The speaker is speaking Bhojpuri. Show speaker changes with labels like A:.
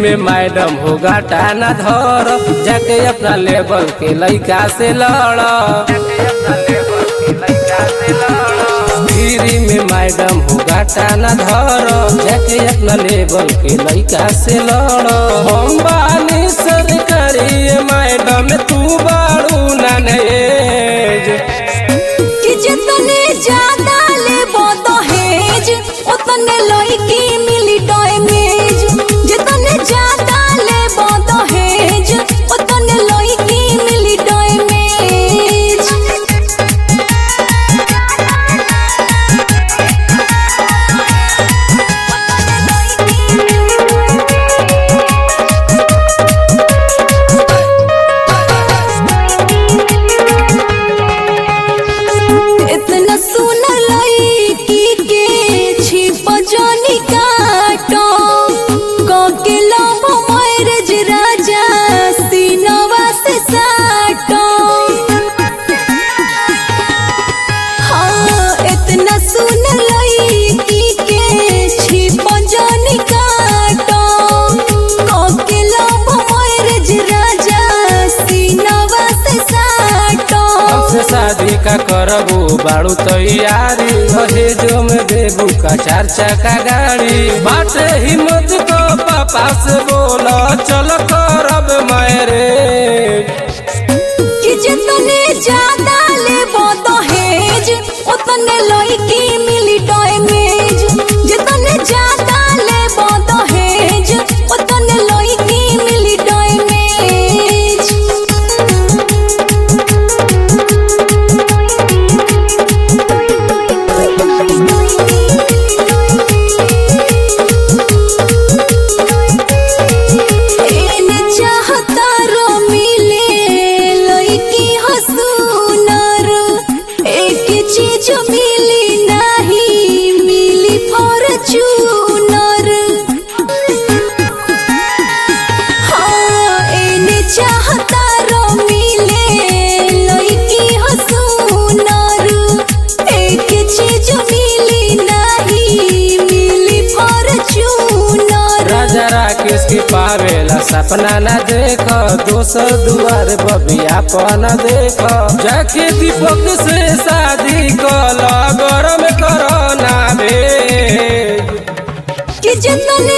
A: में मैडम हो गाटा न धर जाके अपना लेवल के लइका से लड़ गिरी में मैडम हो गाटा न धर जाके अपना लेवल के लइका से लड़ हम बानी सरकारी मैडम तू बाड़ू ननेज
B: कि जितने ज्यादा लेबो दहेज उतने लड़की मिली डैमेज जितने ज्यादा लेबो दहेज उतने लड़की मिली डैमेज इतना सुन लड़की के छिप जोनी काटो कोके लब मैरज राजा सीनवा से साटो हाँ इतना सुन लड़की के छिप जोनी काटो कोके लब मैरज राजा सीनवा से साटो
A: हमसे शादी का करबू बाड़ू तैयारी दहेजो में देबू का चार चक्का गाड़ी बाटे हिम्मत को पापा से बोला चल करब मैरेज
B: कि जितने ज्यादा लेबो दहेज उतने लड़की मिली डैमेज जितने ज्यादा लेबो दहेज उतने लड़की मिली डैमेज एने चाहता रो मिले लड़की हसूनर एक चीज मिली नहीं मिली फॉर्चूनर हाँ एने चाहता रो मिले लड़की हसूनर एक चीज मिली नहीं मिली फॉर्चूनर
A: राजा राकेश की पावेला सपना न देख दोसर दुआर बबिया पन देख जाके दीपक से शादी कल गरम करो ना भेज
B: कि जितने